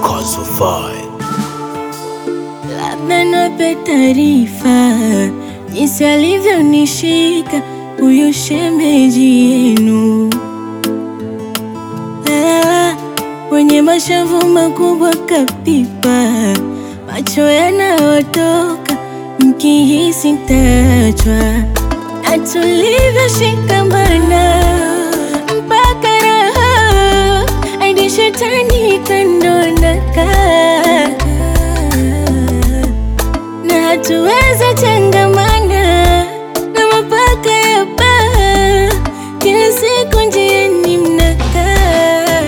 Kasufai. Labda niwape taarifa jinsi alivyonishika huyu shemeji yenu, Ah, wenye mashavu makubwa kapipa, macho yanayotoka mkihisi tachwa, na tulivyoshikamana mpaka raha hadi shetani kandondoka na hatuweza changamana na mapaka ya baa, kila siku njiani mnakaa,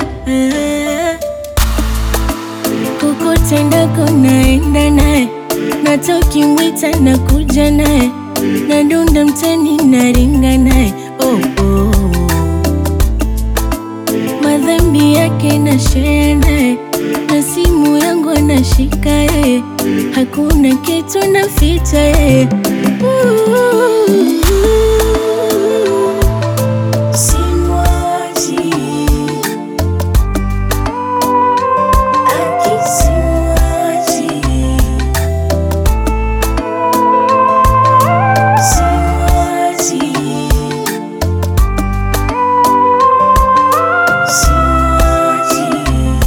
kokote endako naenda naye, nata ukimwita na kuja naye, nadunda mtani naringa naye oh, oh. madhambi yake na share naye na simu yangu anashika yeye, hakuna kitu naficha yeye. Simwachi, aki simwachi, simwachi, simwachi.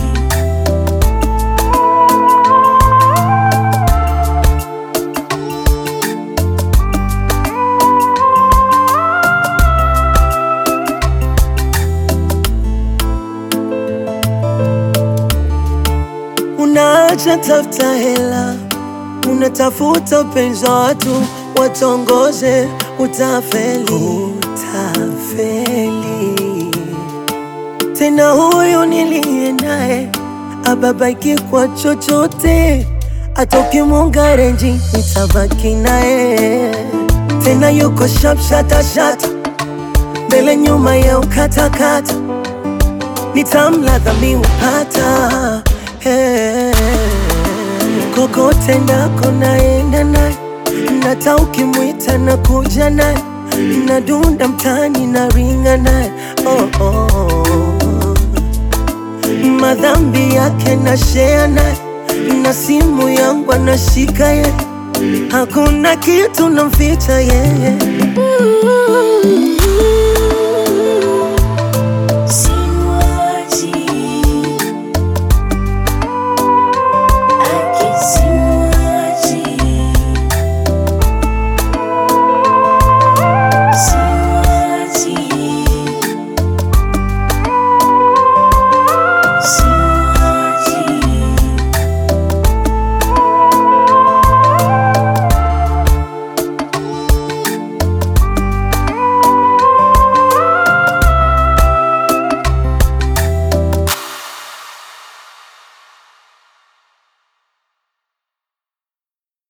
Unaacha tafuta hela, unatafuta upenzi wa watu watongoze, utafeli, utafeli. Tena huyu niliye naye ababaiki kwa chochote, hata ukimunga renji nitabaki naye. Tena yuko sharp shatashata, mbele nyuma ya ukatakata nitamladha miupata hey. Kokote ndako naenda naye, nata ukimwita na kuja naye, nadunda mtani na ringa naye oh, oh. Madhambi yake na share naye, na simu yangu anashika ye, hakuna kitu namficha yeye Ooh.